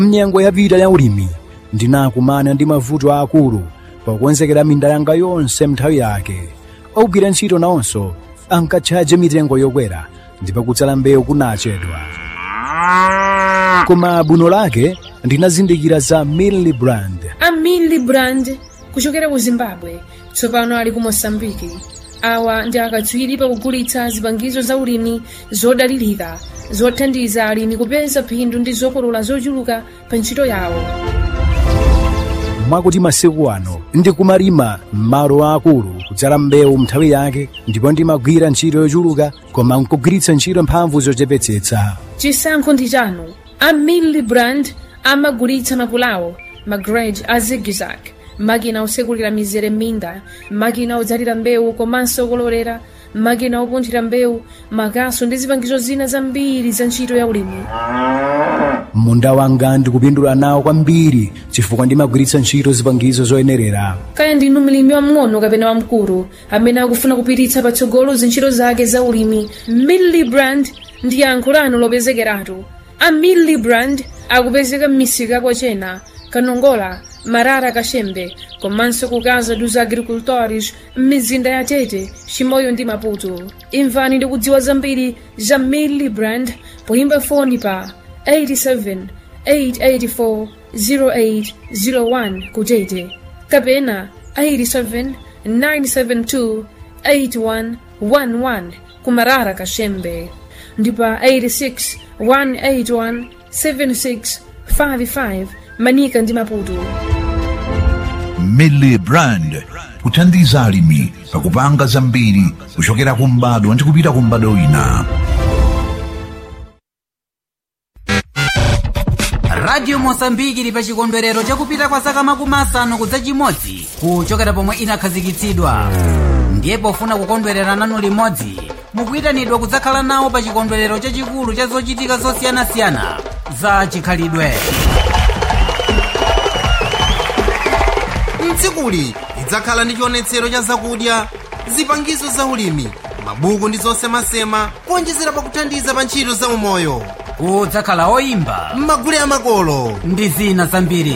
mnyengo yapita ya ulimi ndinakumana ndi mavuto aakulu pokonzekera minda yanga yonse nthawi yake ogwira ntchito nawonso ankatchaje mitengo yokwera ndipo kutsala mbewu kunachedwa koma buno lake ndinazindikira za millibrand a millibrand kuchokera ku zimbabwe tsopano ali ku mosambiki awa ndi akatswiri pakugulitsa zipangizo za ulimi zodalirika zothandiza alimi kupeza phindu ndi zokolola zochuluka pa ntchito yawo mwakuti masiku ano ndikumalima m'malo aakulu kudzala mbewu nthawi yake ndipo ndimagwira ntchito yochuluka koma nkugwiritsa ntchito mphamvu zochepetsetsa chisankho ndi chanu a millibrand amagulitsa mapulawo magrej a zigzag makina osekulira mizere m'minda makina odzalira mbewu komanso okololera makina opunthira mbewu makaso ndi zipangizo zina zambiri za ntchito ya ulimi munda wanga ndikupindula nawo kwambiri chifukwa ndimagwiritsa ntchito zipangizo zoyenerera kaya ndinu mlimi wamng'ono kapena wamkulu amene akufuna kupititsa patsogolo zintchito zake za ulimi millibrand ndi yankho lanu lopezekeratu a millibrand akupezeka m'misika kwachena kanongola marara kachembe komanso ku casa dos agricultores m'mizinda ya tete chimoyo ndi maputo imvani ndi kudziwa zambiri za millibrand poyimba foni pa 87 884 0801 kutete kapena 87 972 8111 kumarara kachembe ndipo 86 181 7655 manika ndi maputo millibrand kuthandiza alimi pakupanga zambiri kuchokera ku mbadwa ndi kupita ku mbadwa wina radio mosambiki ili pa chikondwerero chakupita kwa zaka makumi asanu kudza chimodzi kuchokera pomwe inakhazikitsidwa ndiye pofuna kukondwerera nanu limodzi mukuyitanidwa kudzakhala nawo pa chikondwerero chachikulu cha zochitika zosiyanasiyana za chikhalidwe tsikuli lidzakhala ndi chionetsero cha zakudya zipangizo za ulimi mabuku ndi zosemasema kuonjezera pakuthandiza pa ntchito za umoyo kudzakhala oyimba m'magule amakolo ndi zina zambiri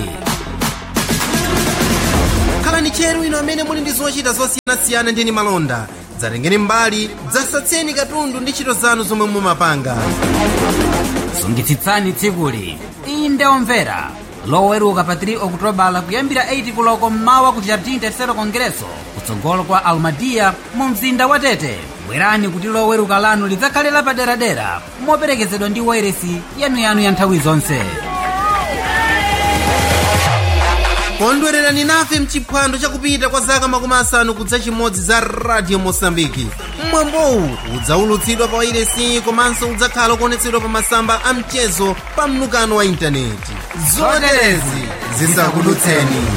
khalani tcheru inu amene muli ndi zochita zosiyanasiyana ndi malonda dzatengeni mbali dzasatseni katundu ndi ntchito zanu zomwe mumapanga sungitsitsani tsikuli inde omvera loweruka pa 3 okutobala kuyambira 8 kuloko mmawa ku jardim tercero congresso kutsogolo kwa almadia mu mzinda wa tete bwerani kuti loweruka lanu lidzakhalira paderadera moperekezedwa ndi wairesi yanuyanu ya nthawi zonse kondwererani nafe mchiphwando chakupita kwa zaka makumi asanu kudza chimodzi za radio mosambiki mwambowu udzaulutsidwa pa wairesi komanso udzakhala kuonetsedwa pa masamba a mchezo pa mnukano wa intaneti zoterezi zisakudutseni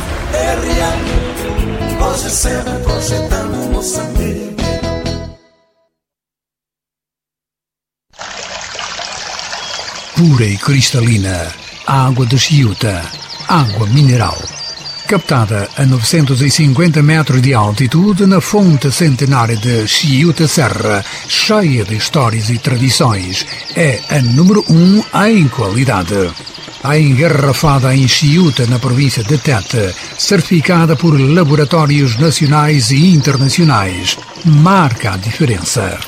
pura e cristalina, água de Chiuta, água mineral. Captada a 950 metros de altitude na fonte centenária de Chiuta Serra, cheia de histórias e tradições, é a número um em qualidade. A engarrafada em Chiuta, na província de Tete, certificada por laboratórios nacionais e internacionais, marca a diferença.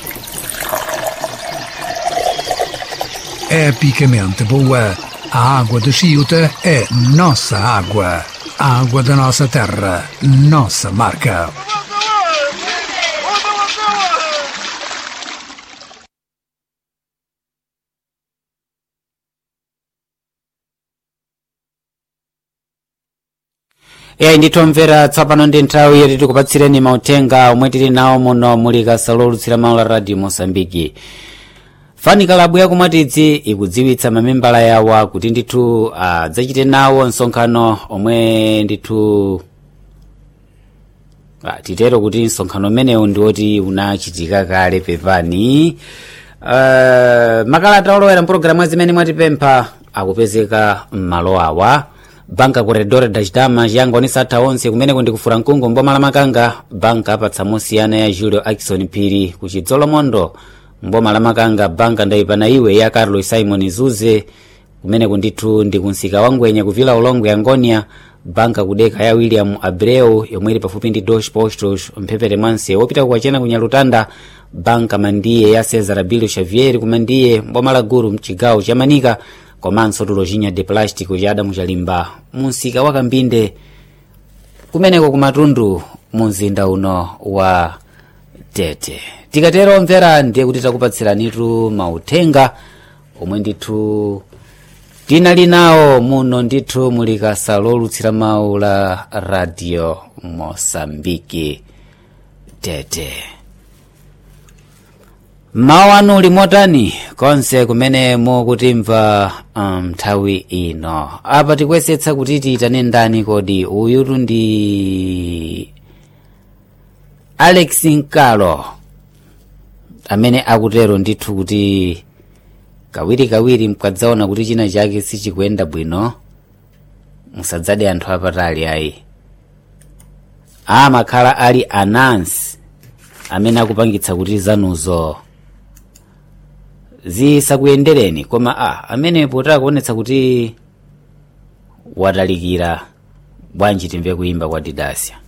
epicamente boa. A água de Chiuta é nossa água. A água da nossa terra, nossa marca. eyi nditomvera tsopano ndi nthawi yoti tikupatsireni mauthenga omwe tili nawo muno muli kasalo olutsira mawu la radio mosambiki fani kalabu yakumwatidzi ikudziwitsa mamembala yawa kuti ndithu adzachite nawo msonkhano omwe ndithu ah, titero kuti msonkhano umenewu ndiwoti unachitika kale pepani uh, makalata olowera mpulogalamu zimene mwatipempha akupezeka m'malo awa banka corredor da chitama chiyangonisa atha onse kumeneko ndikufura mkungu mboma la makanga banka apatsa mosiyana ya julio akison phiri ku chidzolomondo mboma la makanga banka ndayipana iwe ya carlos simon zuze kumeneko ndithu ndi kunsika wa ngwenya kuvila ulongwe angonia banka kudeka ya william abreu yomwe ili pafupi ndi dos postos mphepete mwanse wopita kukwachena ku nyalutanda banka mandiye ya cesar abilio xavier kumandiye mboma la gulu mchigawo cha manika komanso tulochinya de plástico cha adamu chalimba munsika wa kambinde kumeneko kumatundu mu mzinda uno wa tete tikatero omvera ndiye kuti takupatsiranitu mauthenga omwe ndithu tinali nawo muno ndithu muli kasa lolutsira mawu la radio mosambiki tete mawu anu uli motani konse kumene mukutimva nthawi um, ino apa tikuyesetsa kuti tiyitane ndani kodi uyutu ndi alex nkalo amene akutero ndithu kuti kawirikawiri mkadzaona kuti china chake sichikuyenda bwino musadzade anthu apatali ayi amakhala ali anansi amene akupangitsa kuti zanuzo zisakuyendereni koma a amenepo takuonetsa kuti watalikira bwanji timve kuyimba kwa didasya